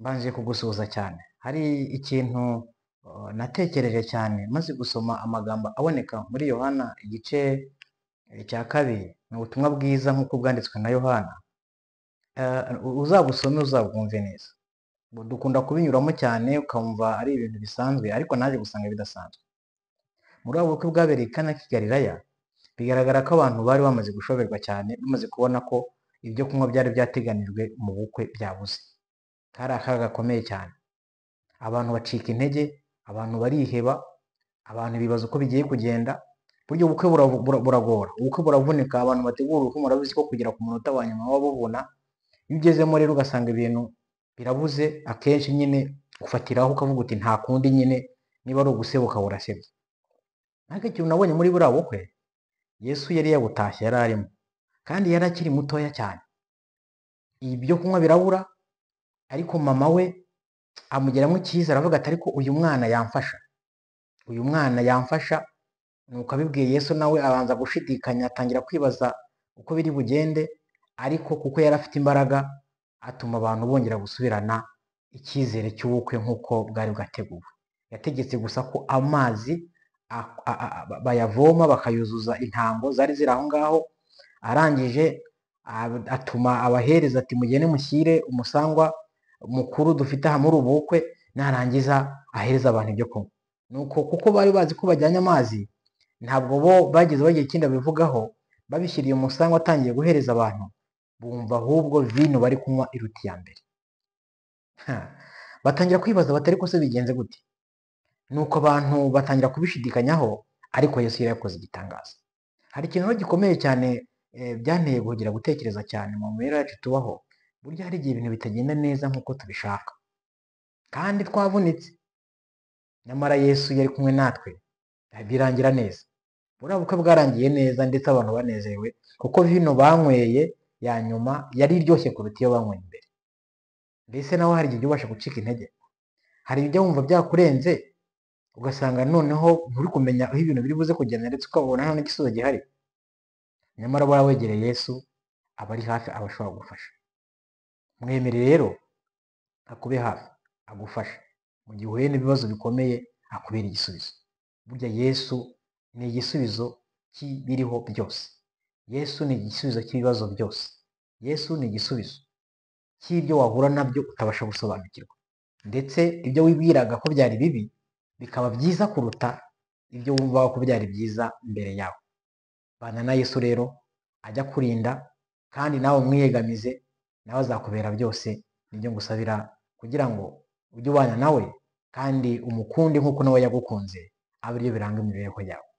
Mbanje kugusuhuza cyane hari ikintu uh, natekereje cyane maze gusoma amagambo aboneka muri Yohana igice eh, cya kabiri ni ubutumwa bwiza nk'uko bwanditswe na Yohana Eh, uzabusome uzabwumve neza Bu- dukunda kubinyuramo cyane ukumva ari ibintu bisanzwe ariko naje gusanga bidasanzwe muri ubu bukwe bwabereye i Kana Kigalilaya bigaragara ko abantu bari bamaze gushoberwa cyane bamaze kubona ko ibyo kunywa byari byateganijwe mu bukwe byabuze kari akaga gakomeye cyane abantu bacika intege abantu bariheba abantu bibaza uko bigiye kugenda burya ubukwe buravu- bura- buragora ubukwe buravunika abantu bategura ubukwe murabizi ko kugera ku munota wa nyuma baba bubona iyo ugezemo rero ugasanga ibintu birabuze akenshi nyine ufatiraho ukavuga uti nta kundi nyine niba ari ugusebuka burasebye ariko ikintu nabonye muri buriya bukwe yesu yari yabutashye yari arimo kandi yari akiri mutoya cyane ibyo kunywa birabura ariko mama we amugeramo icyizere aravuga ati ariko uyu mwana yamfasha uyu mwana yamfasha nuko abibwiye yesu nawe abanza gushidikanya atangira kwibaza uko biri bugende ariko kuko yari afite imbaraga atuma abantu bongera gusubirana icyizere cy'ubukwe nk'uko bwari bwateguwe yategetse gusa ko amazi a- a- a- ba- bayavoma bakayuzuza intango zari ziri aho ngaho arangije a- atuma abahereza ati mugende mushyire umusangwa mukuru dufite aha muri ubu bukwe narangiza ahereza abantu ibyo kunywa nuko kuko bari bazi ko bajyanye amazi ntabwo bo bageze bagira ikindi babivugaho babishyiriye umusangwa atangiye guhereza abantu bumva ahubwo vino bari kunywa iruta iya mbere Ha. batangira kwibaza batari ko se bigenze gute nuko abantu batangira kubishidikanyaho ariko yesu yari yakoze igitangaza hari ikintu rero gikomeye cyane eh, byanteye guhugera gutekereza cyane mu mibereho yacu tubaho burya hari igihe ibintu bitagenda neza nk'uko tubishaka kandi twavunitse nyamara yesu yari kumwe natwe birangira neza buriya bukwe bwarangiye neza ndetse abantu banezerewe kuko vino banyweye ya nyuma yari iryoshye kuruta iyo banyweye mbere mbese nawe hari igihe ujya ubasha gucika intege hari ibyo wumva byakurenze ugasanga noneho nturi kumenya aho ibintu biri buze kugenda ndetse ukabona nta n'igisubizo gihari nyamara buriya wegereye yesu aba ari hafi aba ashobora kugufasha mwemere rero akube hafi agufasha mu gihe uhuye n'ibibazo bikomeye akubera igisubizo burya yesu ni igisubizo cy'ibiriho byose yesu ni igisubizo cy'ibibazo byose yesu ni igisubizo cy'ibyo wahura nabyo utabasha gusobanukirwa ndetse ibyo wibwiraga ko byari bibi bikaba byiza kuruta ibyo wumvaga ko byari byiza mbere yawe bana na yesu rero ajya kurinda kandi nawe umwiyegamize nawe azakubera byose nibyo ngusabira kugira ngo ujye ubana nawe kandi umukunde nk'uko nawe yagukunze abe ari byo biranga imibereho yawe